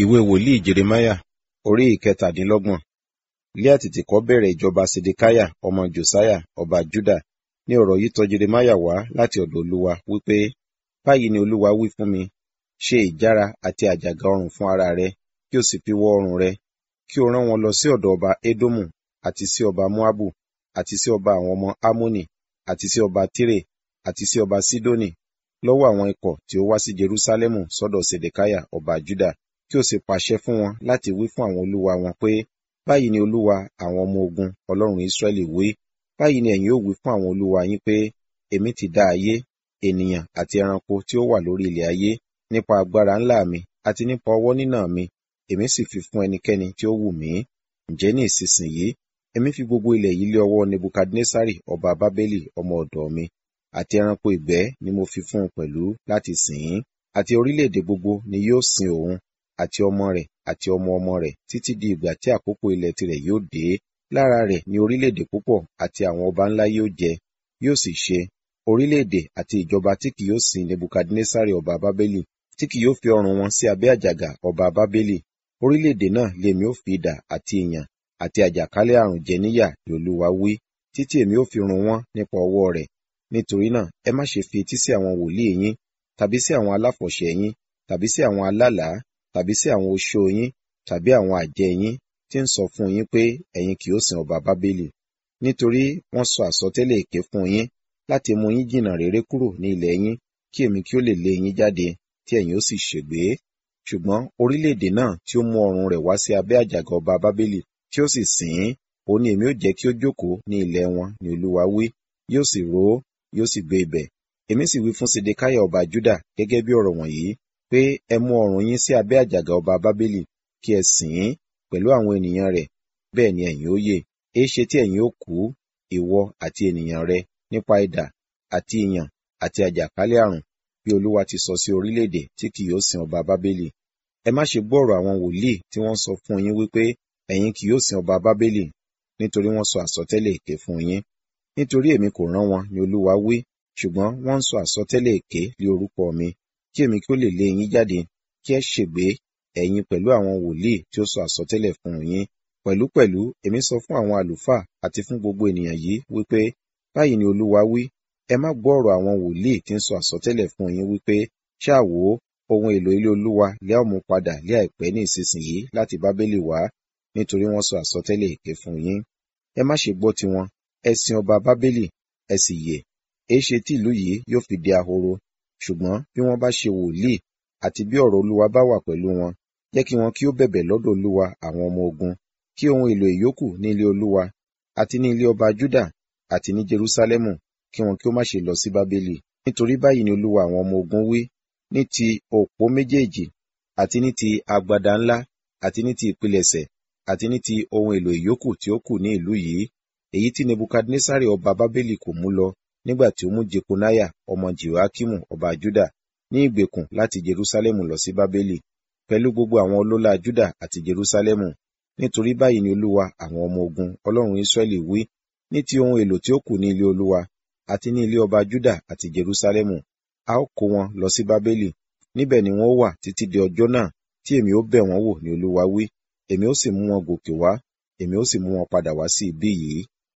ìwé wòlíì jeremáyà orí ìkẹtàdínlọ́gbọ̀n lé àtètèkọ́ bẹ̀rẹ̀ ìjọba sedekiah ọmọ josiah ọba juda ní ọ̀rọ̀ yìí tọ̀ jeremáyà wá láti ọ̀dọ̀ olúwa wípé báyìí ni olúwa wí fún mi ṣe ìjára àti àjàgà ọrùn fún ara rẹ kí o sì fi wọ ọrùn rẹ kí o rán wọn lọ sí ọ̀dọ̀ ọba edomu àti sí ọba moabu àti sí ọba àwọn ọmọ ammoni àti sí ọba tire àti sí ọba sidoni lọ́wọ́ àwọn ikọ̀ tí ó wá sí jerusalemu sọ́dọ̀ sedekiah ọba juda kí o sì pàṣẹ fún wọn láti wí fún àwọn olúwa wọn pé báyìí ni olúwa àwọn ọmọ ogun ọlọ́run israẹli wí báyìí ni ẹ̀yin ó wí fún àwọn olúwa yín pé èmi ti dá ayé ènìyàn àti ẹranko tí ó wà lórí ilẹ̀ ayé nípa agbára ńlá mi àti nípa ọwọ́ nínà mi èmi sì fi fún ẹnikẹ́ni tí ó wù mí ǹjẹ́ ní ìsinsìnyí èmi fi gbogbo ilẹ̀ yìí lé ọwọ́ nebukadnesari ọba bábélì ọmọ ọ̀dọ̀ mi àti ẹranko ìgbẹ́ ni mo fi fún un pẹ̀lú láti sìn ín àti orílẹ̀-èdè gbogbo ni yóò sin òun àti ọmọ rẹ̀ àti ọmọ ọmọ rẹ̀ títí di ìgbà tí àkókò ilẹ̀ tirẹ̀ yóò dé lára rẹ̀ ni orílẹ̀-èdè púpọ̀ àti àwọn ọba ńlá yóò jẹ yóò sì ṣe orílẹ̀-èdè àti ìjọba tí kì yóò sin nebukadnesari ọba bábélì tí kì yóò fi ọrùn wọn sí abẹ́ àjàgà ọba bábélì orílẹ̀-èdè náà lèmi ó fi idà àti ìyàn àti àjàkálẹ̀ àrùn jẹ níyà ni olúwa wí títí èmi ó fi run wọ́n nípa ọwọ́ rẹ̀ nítorí náà ẹ má ṣe fi etí sí àwọn wòlíì yín tàbí sí àwọn aláfọ̀ṣẹ yín tàbí sí àwọn alálàá tàbí sí àwọn oṣó yín tàbí àwọn àjẹ́ yín tí ń sọ fún yín pé ẹ̀yin kì yóò sin ọba bábélì nítorí wọ́n sọ àsọtẹ́lẹ̀ èké fún yín láti mú yín jìnnà réré kúrò ní ilẹ̀ yín kí èmi kí ó lè lé yín jáde tí ẹ̀yin ó sì ṣègbé ṣùgbọ́n orílẹ̀-èdè náà tí ó mú ọrùn rẹ̀ wá sí abẹ́ àjàgà ọba bábélì tí ó sì sìn ín òun ni èmi ó jẹ́ kí ó jókòó ní ilẹ̀ wọn ni olúwa wí yóò sì ró yóò sì gbé ibẹ̀ èmi sì wí fún sedekiah ọba juda gẹ́gẹ́ bí ọ̀rọ̀ wọ̀nyí pé ẹ mú ọrùn yín sí abẹ́ àjàgà ọba bábélì kí ẹ sìn ín pẹ̀lú àwọn ènìyàn rẹ̀ bẹ́ẹ̀ ni ẹ̀yin ó yè èéṣe tí ẹ̀yin ó kú ìwọ àti ènìyàn rẹ nípa idà àti ìyàn àti àjàkálẹ̀ àrùn bí olúwa ti sọ sí orílẹ̀-èdè tí kì yóò sin ọba bábélì ẹ má ṣe gbọ́ ọ̀rọ̀ àwọn wòlíì tí wọ́n sọ fún yín wípé ẹ̀yin kì yóò sin ọba bábélì nítorí wọ́n sọ àsọtẹ́lẹ̀ èké fún yín nítorí èmi kò rán wọn ni olúwa wí ṣùgbọ́n wọ́n ń sọ àsọtẹ́lẹ̀ èké lé orúkọ mi kí èmi kí ó lè lé yín jáde kí ẹ ṣègbé ẹ̀yin pẹ̀lú àwọn wòlíì tí ó sọ àsọtẹ́lẹ̀ fún yín pẹ̀lúpẹ̀lú èmi sọ fún àwọn àlùfáà àti fún gbogbo ènìyàn yìí wípé báyìí ni olúwa wí ẹ má gbọ́ ọ̀rọ̀ àwọn wòlíì tí ń sọ àsọtẹ́lẹ̀ fún yín wípé ṣáà wò ó ohun èlò ilé olúwa lẹ́ ò mú padà lé àìpẹ́ ní ìsinsìnyí láti bábélì wá nítorí wọ́n sọ àsọtẹ́lẹ̀ èké fún yín ẹ má ṣe gbọ́ tiwọn ẹ sin ọba bábélì ẹ sì yè èéṣe tí ìlú yìí yóò fi di ahoro ṣùgbọ́n bí wọ́n bá ṣe wòlíì àti bí ọ̀rọ̀ olúwa bá wà pẹ̀lú wọn jẹ́ kí wọn kí ó bẹ̀bẹ̀ lọ́dọ̀ olúwa àwọn ọmọ ogun kí ohun èlò ìyókù ní ilé olúwa àti ní ilé ọba juda àti ní jerusalemu kí wọn kí ó má ṣe lọ sí bábélì nítorí báyìí ni olúwa àwọn ọmọ ogun wí ní ti òpó méjèèjì àti ní ti agbada ńlá àti ní ti ìpilẹ̀ṣẹ̀ àti ní ti ohun èlò ìyókù tí ó kù ní ìlú yìí èyí tí nebukadnesari ọba bábélì kò mú lọ nígbà tí ó mú jekonaya ọmọ jehoakimu ọba juda ní ìgbèkùn láti jerusalemu lọ sí bábélì pẹ̀lú gbogbo àwọn ọlọ́lá juda àti jerusalemu nítorí báyìí ni olúwa àwọn ọmọ ogun ọlọ́run israẹli wí ní ti ohun èlò tí ó kù ní ilé olúwa àti ní ilé ọba juda àti jerusalemu a ó kó wọn lọ sí bábélì níbẹ̀ ni wọn ó wà títí di ọjọ́ náà tí èmi ó bẹ̀ wọ́n wò ní olúwa wí èmi ó sì mú wọn gòkè wá èmi ó sì mú wọn padà wá sí ibí yìí